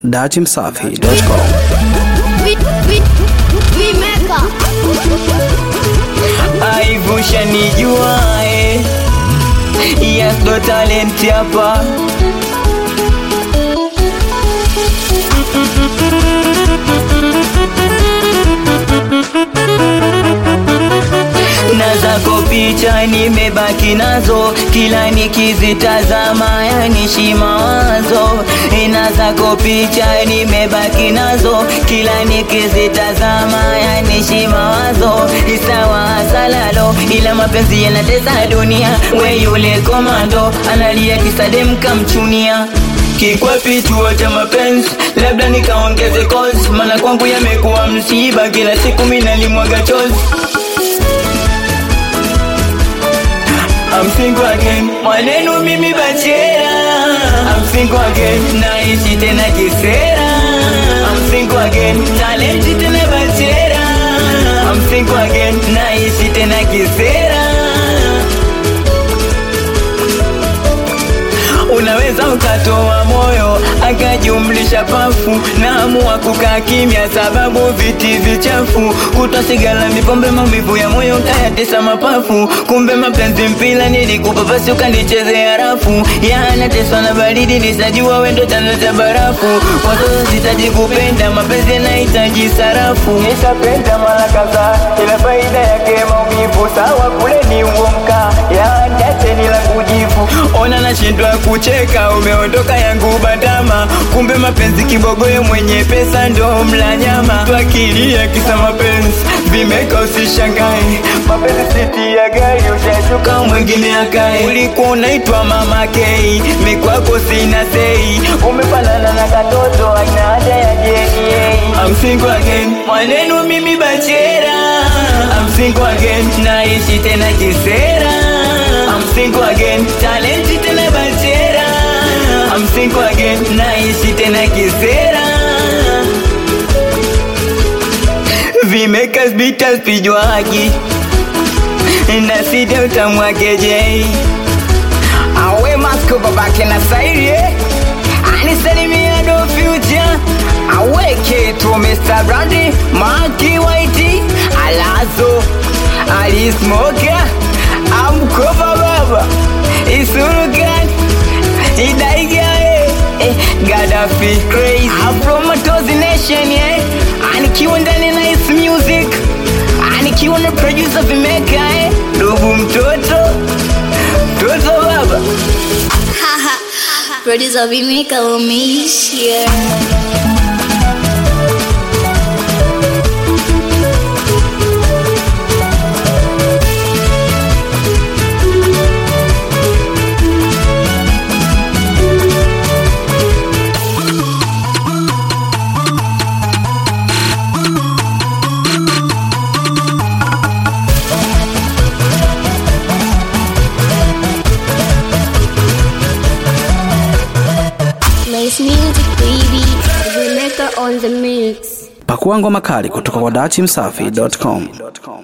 datimsafi.com. We, we, we make up. aivusha nijuae yes ndo talent hapa na zako picha nimebaki nazo kila nikizitazama yanishi mawazo na zako picha nimebaki nazo kila nikizitazama yanishi mawazo isawa salalo ila mapenzi yanatesa dunia we yule komando analia kisadem kamchunia kikwapi chuo cha mapenzi labda nikaongeze kozi maana kwangu yamekuwa msiba kila siku minalimwaga chozi I'm single again Maneno mimi bachera I'm single again Naishi tena kisera I'm single again Talenti tena bachera I'm single again Naishi tena kisera unaweza ukatoa moyo akajumlisha pafu naamua kukaa kimya sababu viti vichafu kutwa sigala mipombe maumivu ya moyo kayatesa mapafu kumbe mapenzi mpila nilikupa basi ukanichezea rafu yanateswa na baridi nisajua wendo chanzo cha barafu watoto sitaji kupenda mapenzi yanahitaji sarafu nishapenda mara kadhaa ila faida yake maumivu sawa kule ni uomka yaacheni la kujivu ona nashindwa kucheka umeondoka yangu bandama kumbe mapenzi kibogoyo mwenye pesa ndo mla nyama twakilia kisa mapenzi vimeka usishangae mapenzi siti ya gari ushashuka mwingine akae ulikuwa unaitwa mama kei mikwako sina sei umefanana na katoto aina haja ya jeni I'm single again maneno mimi bachera I'm single again naishi tena kisera I'm single again talenti tena bachera I'm single again naishi tena kisera vimekas bitas pijwagi na sida utamwakeje awe masko babake na sairi anisalimia do future aweke tu Mr. Brandy Maki Whitey Alazo Alismoka Amkopa baba Isurugan Idaigae eh, Gaddafi Crazy Afro Matozi Nation yeah Anikiwa ndani na Nice Music Anikiwa na producer Vimeka eh Dubu mtoto Mtoto baba Producer we make our miss here. Nice music, baby. We make her on the mix. Pakua ngoma kali kutoka kwa datimsafi.com.